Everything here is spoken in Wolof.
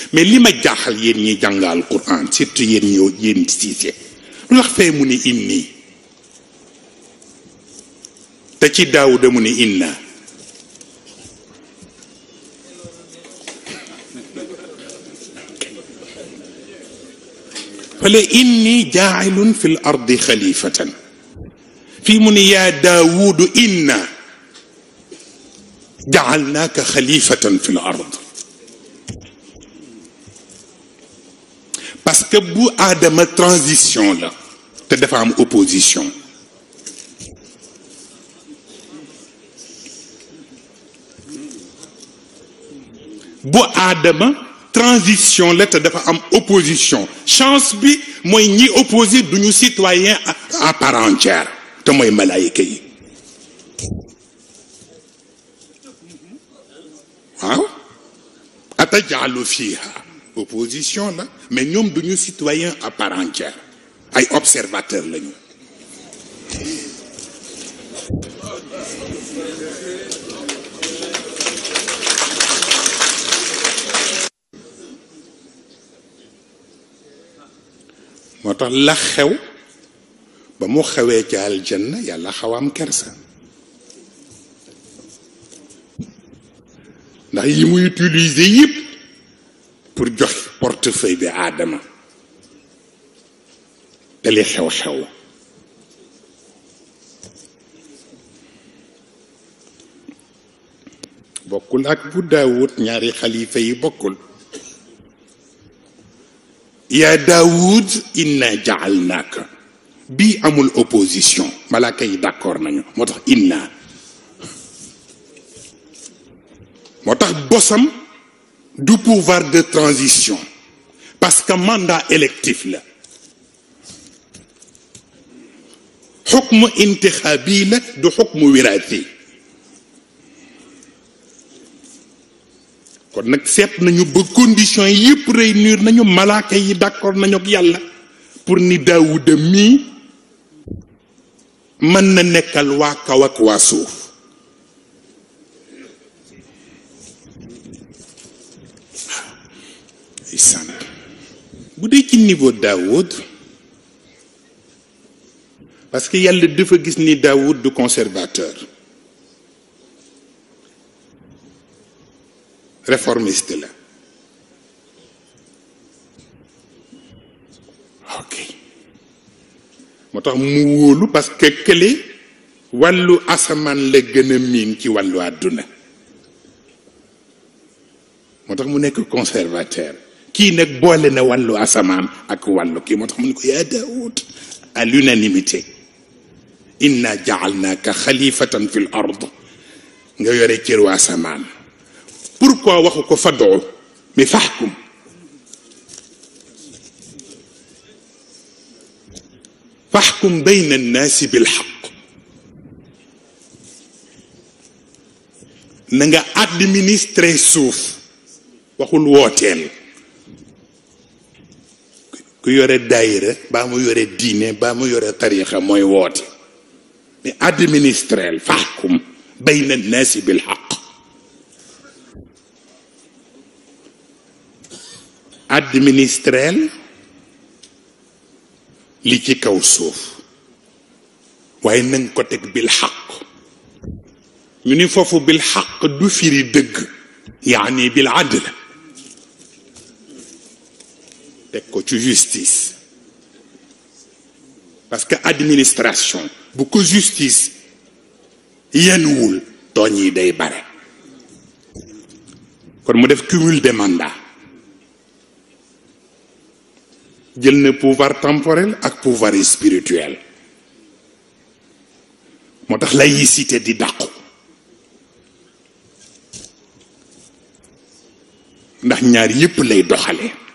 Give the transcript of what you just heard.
mais li ma jaaxal yéen ñi jàngal Quran surtout yéen ñoo yéen siise lu tax fee mu ni inni te ci daawuda mu ni inna fale inni jaailun fi l ardi xalifatan fii mu ni yaa daawudu inna jaalnaaka xalifatan fi l ard parce que bu aadama transition la te dafa am opposition bu aadama transition la te dafa am opposition chance bi mooy ñi opposé duñu citoyen à part entière te mooy malaayika yi waaw atajalu fiha opposition la mais ñoom duñu citoyen à part entière ay observateur lañu moo tax la xew ba mu xewee ca aljanna yàlla xaw am kersa ndax yi mu utiliser yëpp pour jox portefeuille bi aadama te li xew-xew bokkul ak bu daawut ñaari xalifa yi bokkul yaa daawud inna jaalnaaka bii amul opposition malaaka yi d'accord nañu moo tax inna moo tax bosam du pouvoir de transition parce que mandat électif la xukmu intixaabi la du xukmu wiraati kon nag seet nañu ba condition yëpp réunir nañu malaaka yi d'accord nañu ak yàlla pour ni daawuda mii mën na nekkal waa kaw ak waa suuf isan bu dee ci niveau daawud parce que yàlla dafa gis ni daawud du conservateur réformiste la ok moo tax mu wóolu parce que kële wàllu asamaan la gën a miin ci wàllu àdduna moo tax mu nekk conservateur kii nag boole na wàllu asamaan ak wàllu kii moo tax mu ne ko yaa Daawud à l'unanimité inna jaalnaaka xalifatan fi l ard nga yore cëru asamaan pourquoi waxu ko fadoo mais faxkum faxkum bayna annaasi bilxaq na nga administrer suuf waxul wooteel ku yore daayira baa mu yore diine baa mu yore tarixa mooy woote mais administreel faxkum bayna annaasi bilxaq administreel li ci kaw suuf waaye nanga ko teg bil xaq ñu ni foofu bil xaq du firi dëgg yaani bil adl teg ko ci justice parce que administration bu ko justice yenuwul tooñ yi day bare kon mu def cumul de mandat jël na pouvoir temporel ak pouvoir spirituel moo tax laïcité di dàqu ndax ñaar yépp lay doxale